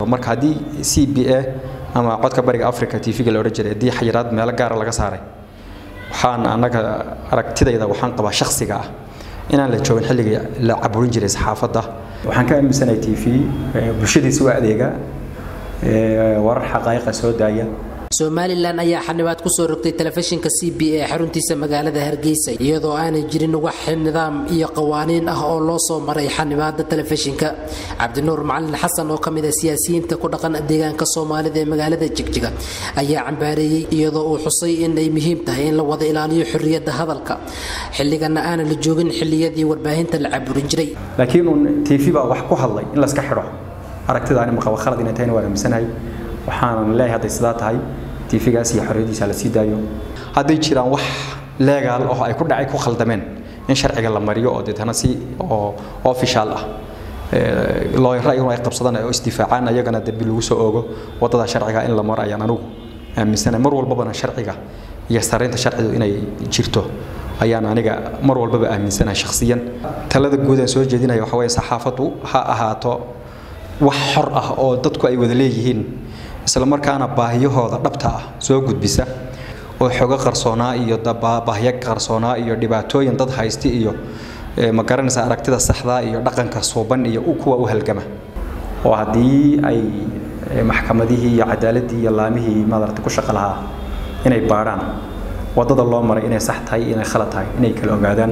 marka haddii c b a ama codka bariga africa t v-ga la odhan jiray haddii xayiraad meelo gaara laga saaray waxaan annaga aragtidayda waxaan qabaa shakhsiga ah inaan la joogin xilligii la caburin jiray saxaafadda waxaan ka aaminsanahay t v bulshadiisa waa adeega warar xaqaa'iqa soo daaya somalilan ayaa xanibaad kusoo rogtay telefishinka c b a xaruntiisa magaalada hargeysa iyadoo aanay jirin wax nidaam iyo qawaaniin ah oo loo soo maray xanibaada telefishinka cabdinuur macalin xasan oo kamid a siyaasiyiinta ku dhaqan deegaanka soomaalida ee magaalada jigjiga ayaa cambaareeyey iyadoo uu xusay in ay muhiim tahay in la wada ilaaliyo xorriyadda hadalka xilligana aanan la joogin xilliyadii warbaahinta la caburin jiray laakiin uun t v baa wax ku hadlay in layska xidho aragtidaani maqaba khalad inay tahayna waan aaminsanahay waxaanan leeyahay hadday sidaa tahay tiifigaas iyo xorriyadiisa la sii daayo hadday jiraan wax leegaal oo ay ku dhacay ku khaldameen in sharciga la mariyo oo deetana si oo official ah looyara iyaguna ay qabsadaan oo isdifaacaan ayagana dembi lagu soo oogo waddada sharciga in la maro ayaan anugu aaminsanahay mar walbabana sharciga iyo saraynta sharcidu inay jirto ayaan aniga mar walbaba aaminsanahay shakhsiyan talada guud aan soo jeedinaya waxa weeye saxaafaddu ha ahaato wax xor ah oo dadku ay wada leeyihiin isla markaana baahiyahooda dhabta ah soo gudbisa oo xogo qarsoonaa iyo baahyo qarsoonaa iyo dhibaatooyin dad haysti iyo ma garanaysa aragtida saxdaa iyo dhaqanka suuban iyo kuwa u halgama oo haddii ay maxkamadihii iyo cadaaladii iyo laamihii madarata ku shaqo lahaa inay baadhaan waddada loo maray inay sax tahay inay khalad tahay inay kala ogaadaan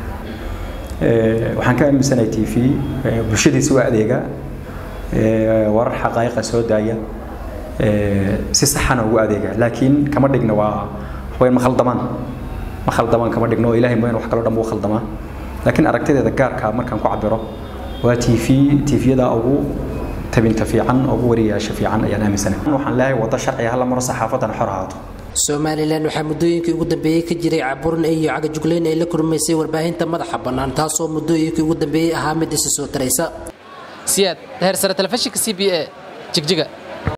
waxaan ka aaminsanahay t v bulshadiisa waa adeega warar xaqaa'iqa soo daaya si saxana ugu adeega laakiin kama dhigna waa waxweyn ma khaldamaan ma khaldamaan kama dhigno oo ilaahay mooyaan wax kaloo dhan buu khaldamaa laakiin aragtideeda gaarka markaan ku cabiro waa t v t vyada ugu tabinta fiican ugu wariyaasha fiican ayaan aaminsanahay waxaan leeyahay waddo sharciga hala maro saxaafaddana xor ahaato somalilan waxaa muddooyinkii ugu dambeeyey ka jiray caburin iyo cagajugleyn ay la kulmaysay warbaahinta madaxa bannaan taasoo muddooyinkii ugu dambeeyey ahaa mid isi soo taraysa siyaad heer sare telefishinka c b a jigjiga